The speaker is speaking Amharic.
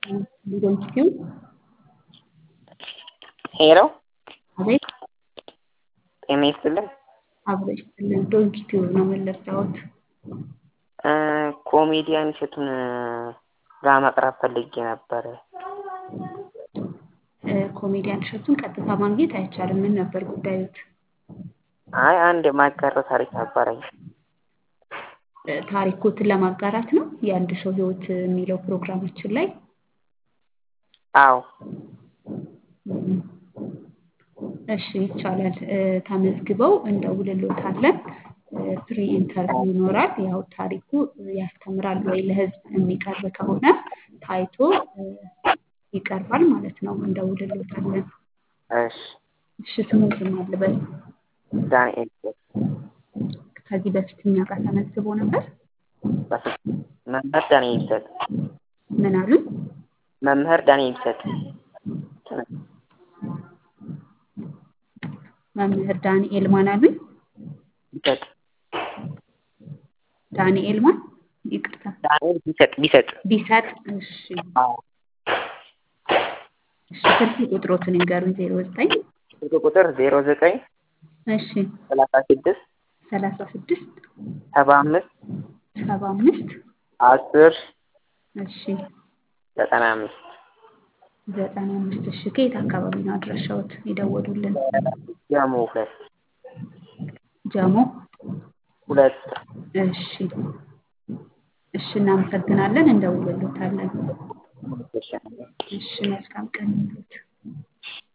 ሊሆን ሄሎ አቤት ጤና ይስጥልን። አብሮ ይስጥልን። ዶንኪ ቲዩብ ነው የምንለብሰውት። ኮሜዲያን እሸቱን ጋር መቅረብ ፈልጌ ነበረ። ኮሜዲያን እሸቱን ቀጥታ ማግኘት አይቻልም። ምን ነበር ጉዳዩት? አይ አንድ የማጋራው ታሪክ ነበረኝ። ታሪኮትን ለማጋራት ነው የአንድ ሰው ህይወት የሚለው ፕሮግራማችን ላይ አዎ እሺ ይቻላል። ተመዝግበው እንደውልሎታለን። ፕሪ ኢንተርቪው ይኖራል። ያው ታሪኩ ያስተምራል ወይ ለህዝብ የሚቀርብ ከሆነ ታይቶ ይቀርባል ማለት ነው። እንደውልሎታለን። እሺ እሺ ስሙን አልበል። ዳንኤል ከዚህ በፊት እኛ ጋር ተመዝግቦ ነበር። መምህር ዳንኤል ይሰጥ ምን አሉኝ? መምህር ዳንኤል ይሰጥ መምህር ዳንኤል ማን አሉኝ? ይሰጥ ዳንኤል ማን? ይቅርታ ዳንኤል ቢሰጥ ቢሰጥ ቢሰጥ። እሺ አዎ እሺ ስልክ ቁጥሮትን ይንገሩኝ። ዜሮ ዘጠኝ ስልክ ቁጥር ዜሮ ዘጠኝ እሺ ሰላሳ ስድስት ሰላሳ ስድስት ሰባ አምስት ሰባ አምስት አስር እሺ ዘጠና አምስት ዘጠና አምስት እሺ ከየት አካባቢ ነው አድራሻዎት የደወሉልን? ጀሞ ሁለት ጀሞ ሁለት እሺ እሺ እናመሰግናለን። እንደውልሎታለን። እሺ መልካም ቀን ይሁንልዎት።